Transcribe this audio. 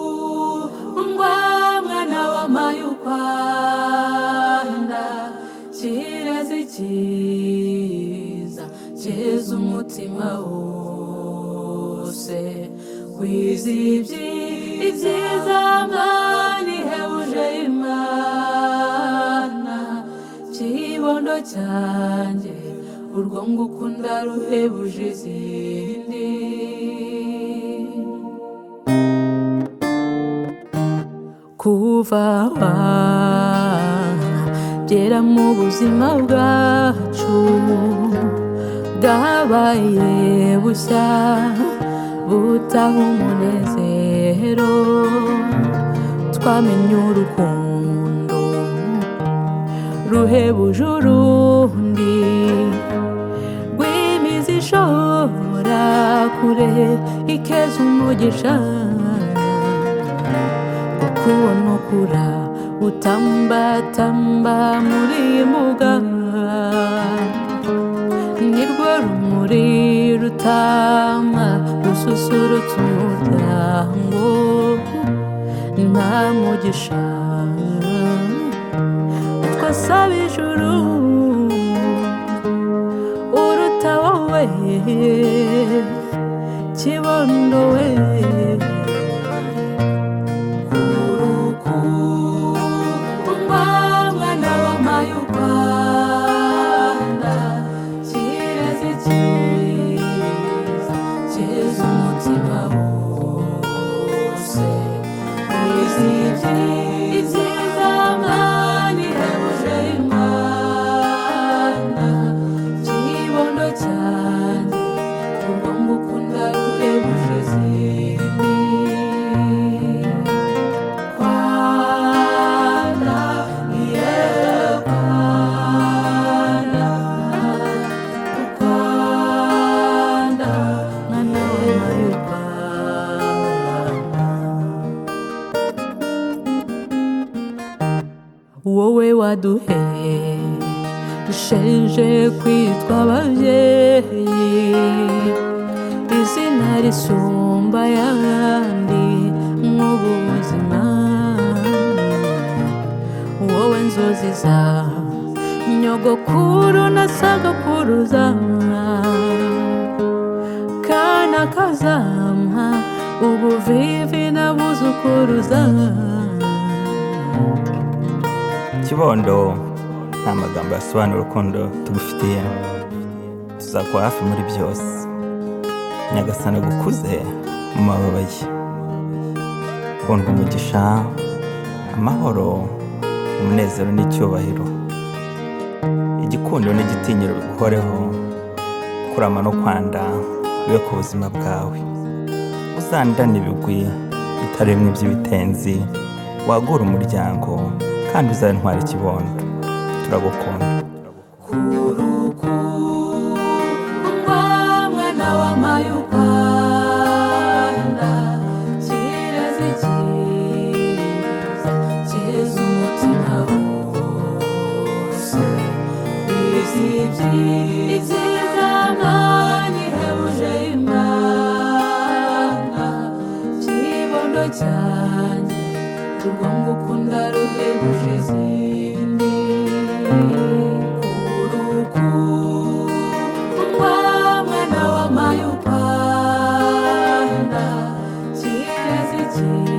kurukundwa mwana w'amayukwanda kirazira cyiza cyeza umutima wose wizibye ibyiza mwani hebuje imana kibondo cyanjye urwo ngukunda ruhebuje izindi kuvaha byera mu buzima bwacu bwabaye bushya butaha umunezero twamenye urukundo ruhebuje urundi rw'imizi ishobora kure ikeza umugisha kubona ukura utambatamba muri iyi mbuga nirwo rumuri rutama rususurutsa umuryango nta mugisha utwo asaba ijuru uruta wowe kibondo we kurukundwa mwana w'amayukwanda kireze cyiza cyeza umutima wose wizibye ibyiza mwani hebuje imana kibondo cyane urwo ngukunda ruhebuje zindi Kwanda, yeah, Kwanda, Kwanda, mwana w'Amayukwanda. wowe waduhe dushenje kwitwa ababyeyi izina risumba ayandi nk'ubu buzima wowe nzozi za nyogokuru na sagokuruza kana kazampa ubuvivi na buzukuruza kibondo nta magambo yasobanura urukundo tugufitiye tuzakuba hafi muri byose nyagasana gukuze mu mababa ye kunda umugisha amahoro umunezero n'icyubahiro igikundo n'igitinyiro biguhoreho kurama no kwanda bibe ku buzima bwawe uzandane ibigwi bitari bimwe by'ibitenzi wagura umuryango kandi uzabe intwara ikibondo turagukunda kurukundwa mwana w'amayukwanda kireze cyiza cyeza umutima wose wizibye ibyiza mwani hebuje imana kibondo cyane urwo ngukunda ruhebuje izindi kurukundwa mwana w'amayukwanda kireze cyiza